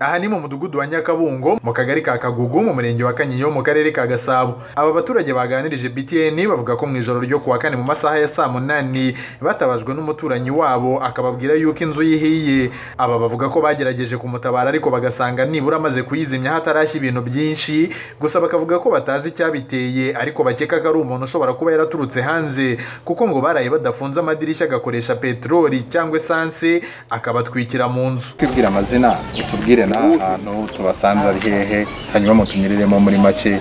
aha ni mu mudugudu wa nyakabungo mu kagari ka kagugu mu murenge wa kanyinya mu karere ka gasabo aba baturage baganirije btn bavuga ko mu ijoro ryo kuwa kane mu masaha ya saa munani batabajwe n'umuturanyi wabo akababwira yuko inzu yihiye aba bavuga ko bagerageje kumutabara ariko bagasanga nibura amaze kuyizimya hatarashya ibintu byinshi gusa bakavuga ko batazi icyabiteye ariko bakeka ko ari umuntu ushobora kuba yaraturutse hanze kuko ngo baraye badafunze amadirishya agakoresha peteroli cyangwa esanse akabatwikira mu nzu twibwira amazina utubwire n'ahantu tubasanze ari hehe hanyuma mutunyuriremo muri make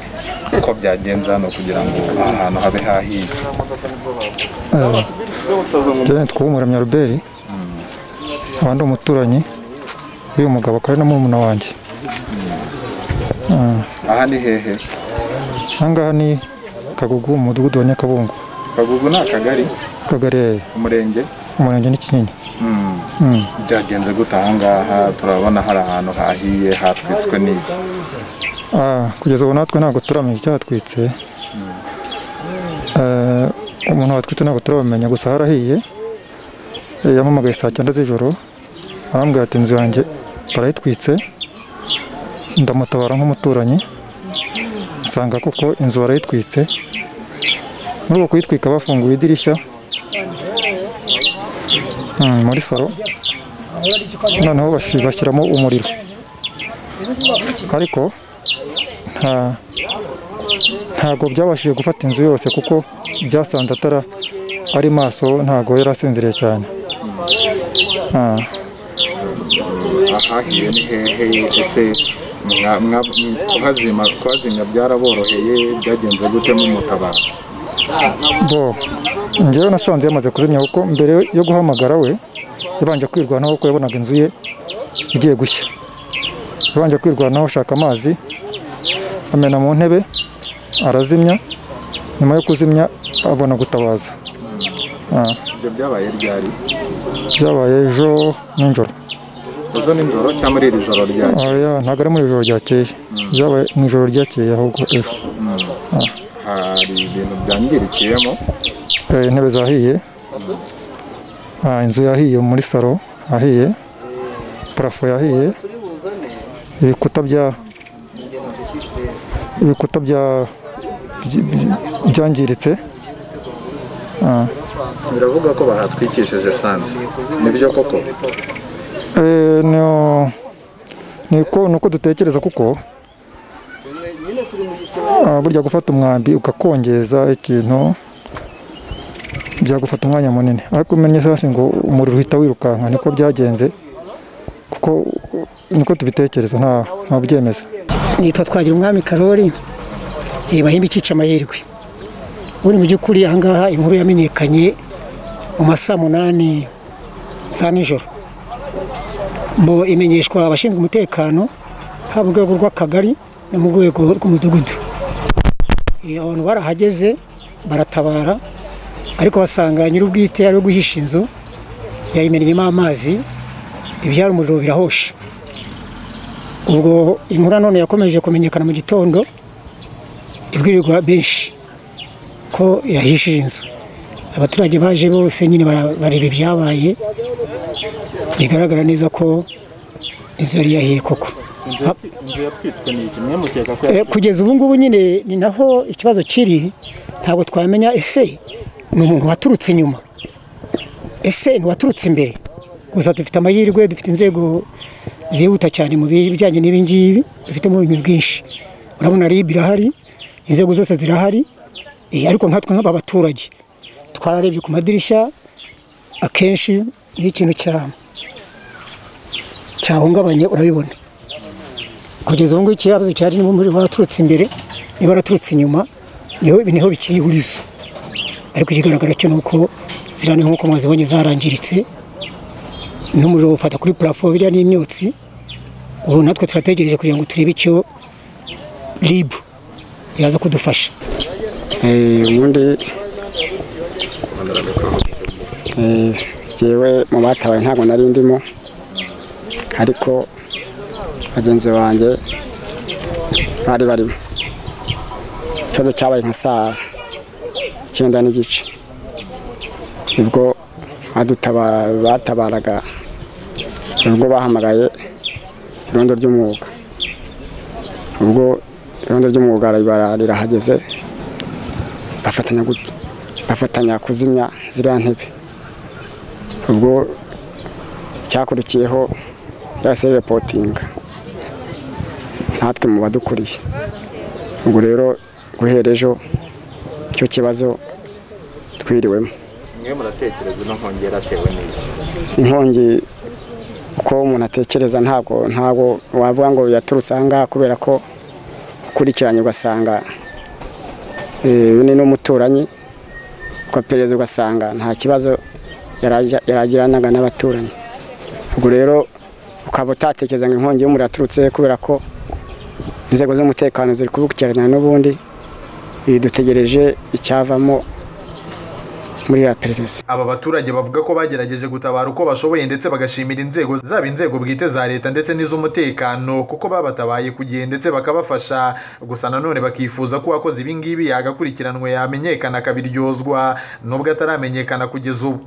uko byagenze hano kugira ngo aha hantu habe hahiye Njyewe nitwa Umuramya Robert nkaba ndi umuturanyi w'uyu mugabo akaba ari na murumuna wanjye aha ni hehe aha ngaha ni Kagugu mu mudugudu wa Nyakabungo kagugu ni akagari Kagari umurenge umurenge ni Kinyinya Mm. Mm. byagenze gute aha ngaha turabona hari ahantu hahiye hatwitswe n'iki Ah, kugeza ubu natwe ntabwo turamenya icyatwitse Eh, umuntu watwitse ntabwo turamenya gusa harahiye Eh, yampamagaye saa cyenda z'ijoro arambwira ati inzu yanjye barayitwitse ndamutabara nk'umuturanyi nsanga kuko inzu barayitwitse muri uko kuyitwika bafunguye idirishya Mm, muri salo noneho basi bashyiramo umuriro ariko nta ntago byabashije gufata inzu yose kuko byasanze atara ari maso ntago yari asinziriye cyane Ah, ahahiye ni hehe ese mwa- mwa- mwa- kuhazima- kuhazimya byaraboroheye byagenze gute mutabara bo njyewe nasanze yamaze kuzimya kuko mbere yo guhamagara we yabanje kwirwanaho kuko yabonaga inzu ye igiye gushya yabanje kwirwanaho ashaka amazi amena mu ntebe arazimya nyuma yo kuzimya abona gutabaza Ah, ibyo byabaye ryari byabaye ejo nijoro ejo nijoro cyangwa muri iri joro ryari Oya, ntabwo ari muri ijoro ryakeye byabaye mu ijoro ryakeye ahubwo ejo hari ibintu byangirikiyemo Eh, intebe zahiye Ah, inzu yahiye muri salo hahiye parafo yahiye ibikuta bya ibikuta bya by- by- byangiritse Ah. biravuga ko bahatwikishije esanse nibyo koko Eh, no- niko nuko dutekereza kuko ah, burya gufata umwambi ukakongeza ikintu byagufata umwanya munini ariko umenye hasi ngo umuriro uhita wirukanka niko byagenze kuko uh, niko tubitekereza nta nta byemeza nitwa twagira umwami karori eh, bahimba icyica amahirwe ubundi mu by'ukuri ahangaha inkuru yamenyekanye mu masaa munani za nijoro bo imenyeshwa abashinzwe umutekano haba mu rwego rw'akagari no mu rwego rw'umudugudu Eh, abantu barahageze baratabara ariko basanga nyir'ubwite ari guhisha inzu yayimeneyemo amazi ibyara umuriro birahosha ubwo inkuru none yakomeje kumenyekana mu gitondo ibwirirwa benshi ko yahishije inzu abaturage baje bose nyine bara- bareba ibyabaye bigaragara neza ko inzu yari yahiye koko Ha- inzu yatwitswe ni iki mwe mukeka ko Eh, kugeza ubu ngubu nyine ni naho ikibazo kiri ntabwo twamenya ese ni umuntu waturutse inyuma ese ni waturutse imbere gusa dufite amahirwe dufite inzego zihuta cyane mu bijyanye n'ibi ngibi dufitemo ibintu byinshi urabona rib irahari inzego zose zirahari eh, ariko nkatwe nk'aba baturage twararebye ku madirishya akenshi iyo ikintu cya- cyahungabanye urabibona kugeza ubu ngubu ikibazo cyari niba umuriro waraturutse imbere niba waraturutse inyuma niho niho bikiri ihurizo ariko ikigaragara cyo ni uko ziriya ni nk'uko mwazibonye zarangiritse n'umuriro ufata kuri parafo biriya ni imyotsi ubu natwe turategereje kugira ngo turebe icyo ribu yaza kudufasha Eh, ubundi eh, jyewe mu batabaye ntabwo nari ndimo ariko bagenzi banjye bari barimo ikibazo cyabaye nka saa icyenda n'igice nibwo badutaba- batabaraga nibwo bahamagaye irondo ry'umwuga ubwo irondo ry'umwuga ribara rirahageze bafatanya gute bafatanya kuzimya ziriya ntebe ubwo icyakurikiyeho yahise repotinga natwe mu badukuriye ubwo rero guhera ejo cyo kibazo twiriwemo mwe muratekereza ino nkongera atewe n'iki inkongi uko umuntu atekereza ntabwo ntabwo wavuga ngo yaturutse aha ngaha kubera ko ukurikiranye ugasanga eh, uyu ni n'umuturanyi ukaperereza ugasanga nta kibazo yaraja- yaragiranaga n'abaturanyi ubwo rero ukaba utatekereza ngo inkongi y'umuriro yaturutse he kubera ko inzego z'umutekano ziri kubikurikirana n'ubundi Eh, dutegereje icyavamo muri iriya perereza aba baturage bavuga ko bagerageje gutabara uko bashoboye ndetse bagashimira inzego zaba inzego bwite za leta ndetse n'iz'umutekano kuko babatabaye ku gihe ndetse bakabafasha gusa nanone bakifuza ko uwakoze ibi ngibi yagakurikiranwe yamenyekana akabiryozwa nubwo ataramenyekana kugeza ubu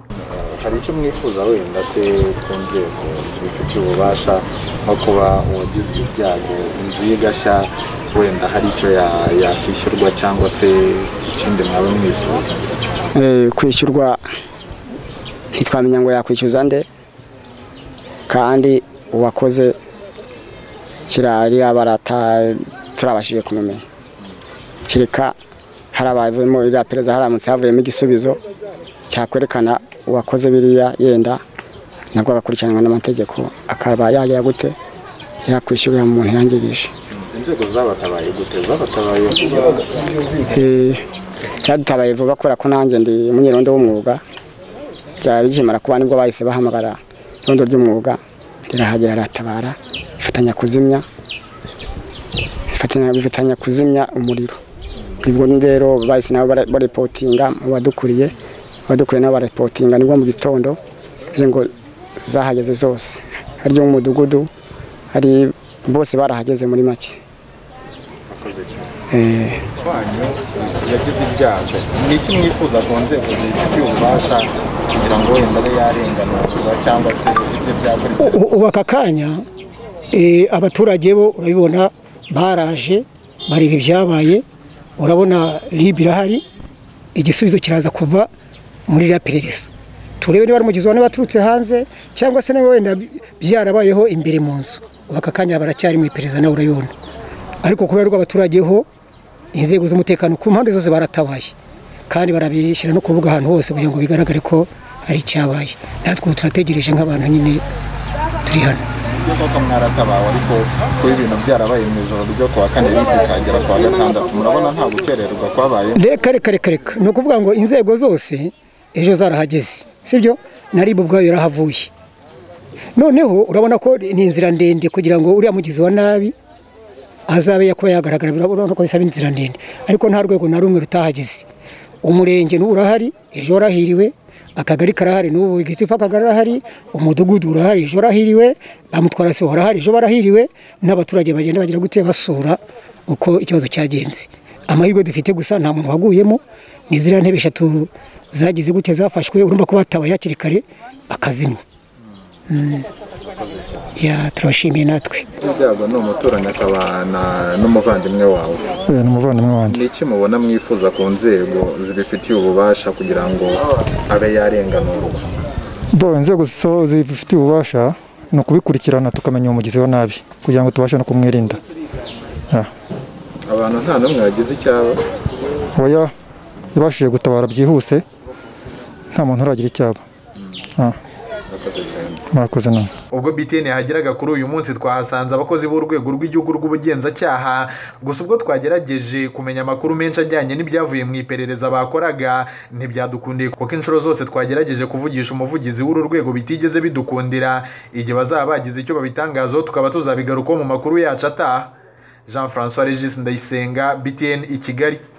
hari icyo mwifuza wenda se ku nzego zibifitiye ububasha nko kuba uwagize ibyago inzu y'igashya wenda hari icyo ya- yakwishyurwa cyangwa se ikindi mwaba mwifuza Eh, kwishyurwa ntitwamenya ngo yakwishyuza nde kandi uwakoze kirari abarata turabashije kumumenya kereka hari abavuyemo iriya pereza haramutse havuyemo igisubizo cyakwerekana uwakoze biriya yenda nabwo agakurikiranwa n'amategeko akaba yagira gute yakwishyurira umuntu yangirije inzego zabatabaye gute zabatabaye vuba Eh, cyadutabaye vuba kubera ko nanjye ndi umunyerondo w'umwuga byaba bikimara kuba nibwo bahise bahamagara irondo ry'umwuga rirahagera ratabara ifatanya kuzimya ifatanya bifatanya kuzimya umuriro ubwo rero bahise nabo bara- barepotinga mu badukuriye abadukuriye nabo barepotinga nibwo mu gitondo bivuze ngo zahageze zose hari iyo mu mudugudu hari bose barahageze muri make Eh, wanyu yagize ibyago ni iki mwifuza ku nzego zibifitiye ububasha kugira ngo wenda abe yarenganurwa cyangwa se ibyo byakurikiranwa U- ubu aka kanya eh, abaturage bo urabibona baraje bareba ibyabaye urabona ribu irahari igisubizo kiraza kuva muri iriya perereza turebe niba ari umugizi wa nabi waturutse hanze cyangwa se niba wenda by- byarabayeho imbere mu nzu ubu aka kanya baracyari mu iperereza nawe urabibona ariko kubera rw'abaturage ho inzego z'umutekano ku mpande zose baratabaye kandi barabishyira no ku mbuga ahantu hose kugira ngo bigaragare ko hari icyabaye natwe ubu turategereje nk'abantu nyine turi hano Nibyo koko mwaratabawe ariko kuba ibintu byarabaye mu ijoro ryo kuwa kane bikagera kuwa gatandatu murabona nta gukererwa kwabaye reka reka reka reka ni ukuvuga ngo inzego zose ejo zarahageze sibyo na ribu ubwayo yarahavuye noneho urabona ko ni inzira ndende kugira ngo uriya mugizi wa nabi azabe yakuba yagaragara urabona ko bisaba inzira ndende ariko nta rwego na rumwe rutahageze umurenge n'ubu urahari ejo warahiriwe akagari karahari n'ubu igiti akagari arahari umudugudu urahari ejo warahiriwe bamutwara sibo barahari ejo barahiriwe n'abaturage bagenda bagira gute basura uko ikibazo cyagenze amahirwe dufite gusa nta muntu waguyemo ni ziriya ntebe eshatu zagize gute zafashwe urumva ko batabaye hakiri kare bakazimya Mm. Ya, turabashimiye natwe ibyago ni umuturanyi akaba na- n'umuvandimwe wawe Eh, ni umuvandimwe wanjye ni iki mubona mwifuza ku nzego zibifitiye ububasha kugira ngo abe yarenganurwa bo inzego zo- zibifitiye ububasha ni ukubikurikirana tukamenya umugizi wa nabi kugira ngo tubashe no kumwirinda Ah. abantu nta n'umwe wagize icyaba oya yabashije gutabara byihuse nta muntu uragira icyaba Ah. murakoze nawe ubwo BTN yahageraga kuri uyu munsi twahasanze abakozi b'urwego rw'igihugu rw'ubugenzacyaha gusa ubwo twagerageje kumenya amakuru menshi ajyanye n'ibyavuye mu iperereza bakoraga ntibyadukundiye kuko inshuro zose twagerageje kuvugisha umuvugizi w'uru rwego bitigeze bidukundira igihe bazaba bagize icyo babitangazaho tukaba tuzabigarukaho mu makuru yacu ataha Jean François Regis Ndayisenga BTN i Kigali